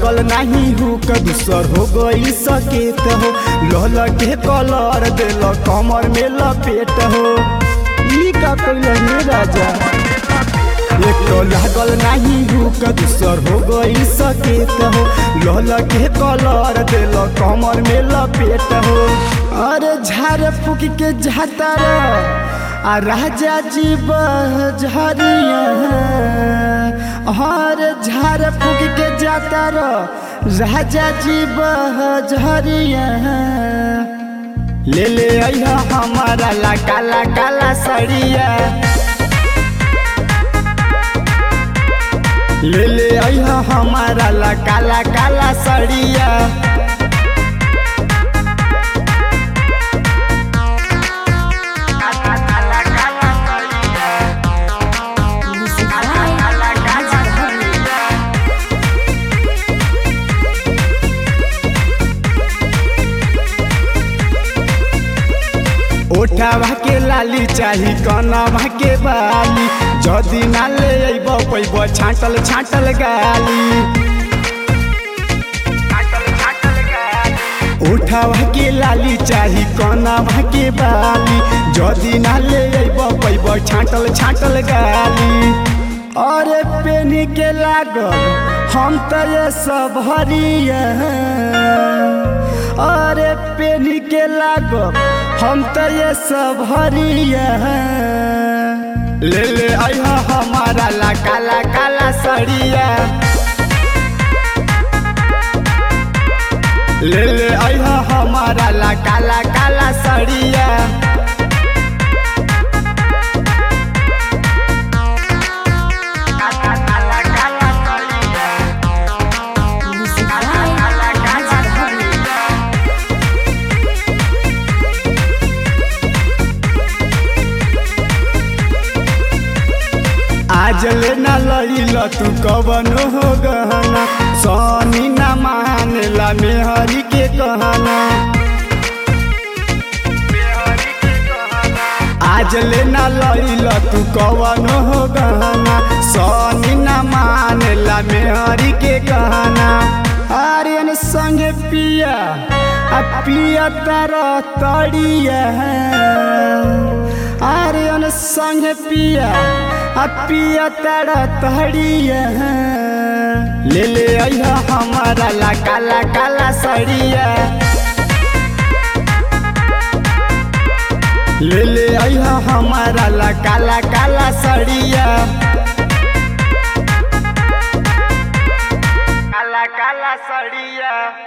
लागल नहीं हो दूसर हो गई सकेत हो लहल के कलर दिल कमर में लपेट हो ई का कैल हे राजा एक तो लागल नहीं हो दूसर हो गई सकेत हो लहल के कलर दिल कमर में लपेट हो अरे झाड़ फूक के जाता आ राजा जी बहरिया हर झाड़ फूक के जाता राजा जी बहरिया ले ले अइहा हमारा ला काला काला सड़िया ले ले अइहा हमारा ला काला काला सड़िया Music by Raja Bharti. ओठावा के लाली चाही कनवा के बाली जदी ना ले अइब पैब छाटल छाटल गाली ओठावा के लाली चाही कनवा के बाली जदी ना ले अइब पैब छाटल छाटल गाली अरे पेनी के लागल हम त ये सब हरिया अरे पेनी के लागल हम त ये सब हरिया ले ले अइहा हमारा ला काला काला सड़िया ले ले अइहा हमारा ला काला काला सड़िया Music by Raja Bharti. आज ले ना लइल तू कवन हो गहना सोनी ना मानेला मेहरी के कहना आज ले ना लइल तू कवन हो गहना सोनी ना मानेला मेहरी के कहना आर्यन संगे पिया आ पिया तारा तड़िया आर्यन संगे पिया आ पिया तारा तड़िया ले ले अइहा हमारा ला काला काला सड़िया ले ले अइहा हमारा ला काला काला सड़िया काला काला सड़िया